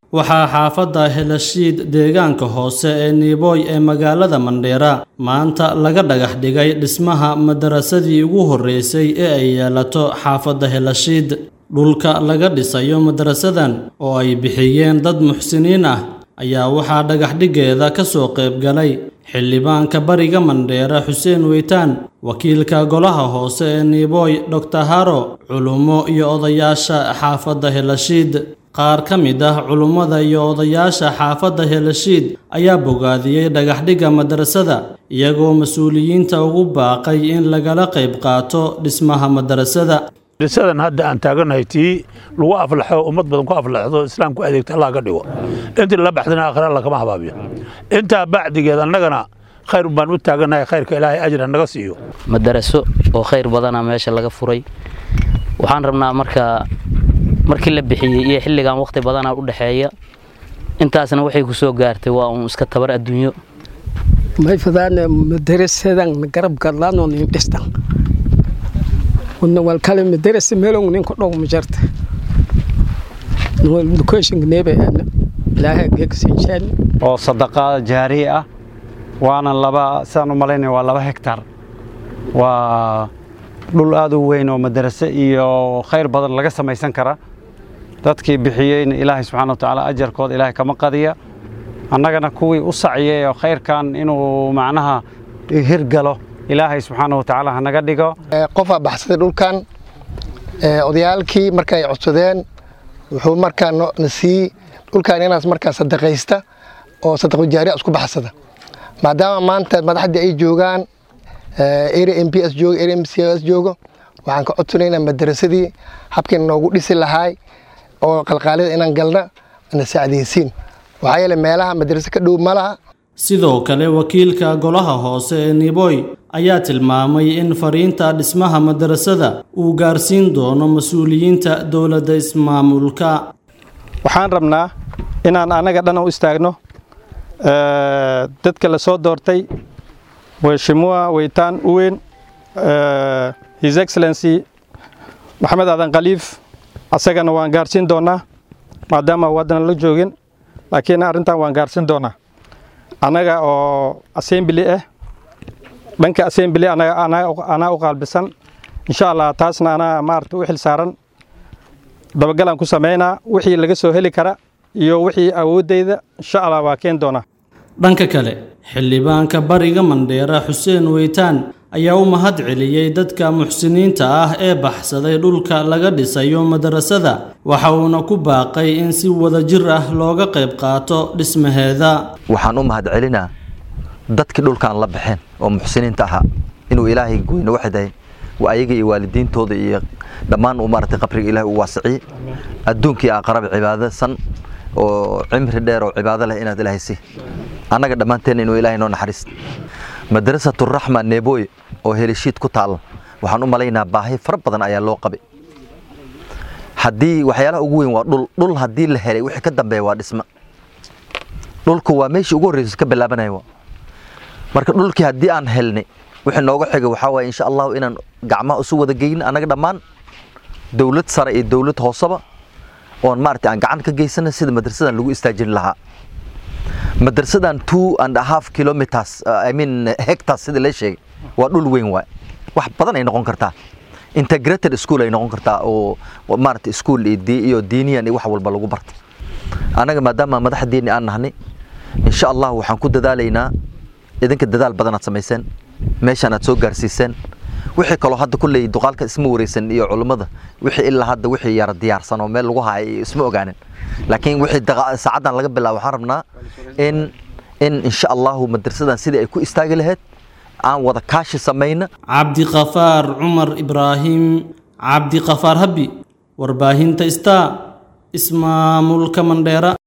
waxaa xaafadda helashiid deegaanka hoose ee niibooy ee magaalada mandheera maanta laga dhagax dhigay dhismaha madarasadii ugu horreysay ee ay yeelato xaafadda helashiid dhulka laga dhisayo madarasadan oo ay bixiyeen dad muxsiniin ah ayaa waxaa dhagaxdhiggeeda ka soo qayb galay xildhibaanka bariga mandheera xuseen weytaan wakiilka golaha hoose ee niibooy doctor haro culummo iyo odayaasha xaafadda helashiid qaar ka mid ah culummada iyo odayaasha xaafadda helashiid ayaa bogaadiyey dhagaxdhigga madarasada iyagoo mas-uuliyiinta ugu baaqay in lagala qayb qaato dhismaha madarasada madrasadan hadda aan taaganahay tii lagu aflaxo ummad badan ku aflaxdo islaamku adeegta allah ka dhigo intii la baxdana aakhira alla kama habaabiyo intaa bacdigeed annagana khayr baan u taaganahay khayrka ilaahay ajra naga siiyo madaraso oo khayr badana meesha laga furay waxaan rabnaa marka markii la bixiyey iyo xilligan wakhti badana u dhexeeya intaasna waxay ku soo gaartay waa uun iska tabar adduunyo may fadaane madarasadan garab gadlaanoo nin dhistan wal kale madarasa melong ninka dhow ma jarta wal education nebe ana ilaahay geegsinshaan oo sadaqa jaari ah waana laba sidaan u malaynaya waa laba hektar waa dhul aad u weyn oo madarase iyo khayr badan laga samaysan kara dadkii bixiyeyna ilaahay subxana watacaala ajarkooda ilaahay kama qadiya annagana kuwii u saciyey oo khayrkan inuu macnaha hirgalo ilaahay subxaana watacaala hanaga dhigo qofaa baxsaday dhulkan odayaalkii markay codsadeen wuxuu markaa na siiyey dhulkan inaas markaa sadaqaysta oo sadaqo jaariya isku baxsada maadaama maanta madaxdii ay joogaan area m p s joogo area m c s joogo waxaan ka codsanaynaa madarasadii habkiina noogu dhisi lahaay oo qalqaalida inaan galna na sacdaysiin waxaa yeele meelaha madarase ka dhow ma laha sidoo kale wakiilka golaha hoose ee niboy ayaa tilmaamay in fariinta dhismaha madarasada uu gaarsiin doono mas-uuliyiinta dowladda ismaamulka waxaan rabnaa inaan annaga dhan u istaagno dadka la soo doortay mheshimiwa weytaan uweyn his excellency maxamed aadan khaliif asagana waan gaarsiin doonaa maadaama waddana la joogin laakiin arrintan waan gaarsiin doonaa annaga oo assembly ah dhanka assembly anaa u qaalbisan insha allah taasna anaa maarata u xil saaran dabagalaan ku samaynaa wixii laga soo heli kara iyo wixii awooddayda insha allah waa keen doonaa dhanka kale xildhibaanka bariga mandheera xuseen weytaan ayaa u mahad celiyey dadka muxsiniinta ah ee baxsaday dhulka laga dhisayo madarasada waxa uuna ku baaqay in si wadajir ah looga qayb qaato dhismaheeda waxaan u mahad celinaa dadkii dhulkaan la baxeen oo muxsiniinta ahaa inuu ilaahay goyno waxay waa ayaga iyo waalidiintooda iyo dhammaan uu maaragtay qabriga ilaahay u waasiciyey adduunkii aqraba cibaadasan oo cimri dheer oo cibaado leh inaad ilaahay si annaga dhammaanteen inuu ilaahay noo naxariis madrasatu raxma neeboy oo helishiid ku taal waxaan u malaynaa baahi fara badan ayaa loo qabay haddii waxyaalaha ugu weyn waa dhul dhul haddii la helay wixii ka dambeeya waa dhisma dhulku waa meeshii ugu horreysay ka bilaabanaya marka dhulkii haddii aan helnay wixii nooga xiga waxaa waaye insha allahu inaan gacmaha isu wada geyno annaga dhammaan dowlad sare iyo dowlad hooseba oon maaragtay aan gacan ka geysana sida madrasadan lagu istaajin lahaa madrasadan two and a half kilometers uh, I mean hectares sida la sheegay waa dhul weyn waay wax badan ay noqon kartaa integrated school ay noqon kartaa oo maaragtay school iyo diiniyan iyo wax walba lagu barta annaga maadaama madaxdiini aan nahnay insha allah waxaan ku dadaalaynaa idinka dadaal badan aad samayseen meeshaan aad soo gaarsiiseen wixii kaloo hadda kulley duqaalka isma wareysan iyo culummada wixii ilaa hadda wixii yara diyaarsan oo meel lagu haaya isma ogaanin laakiin wixii saacaddan laga bilaabo waxaan rabnaa in in insha allahu madrasadan sidii ay ku istaagi lahayd aan wada kaashi samayna cabdiqafaar cumar ibraahim cabdiqafaar habi warbaahinta star ismaamulka mandheera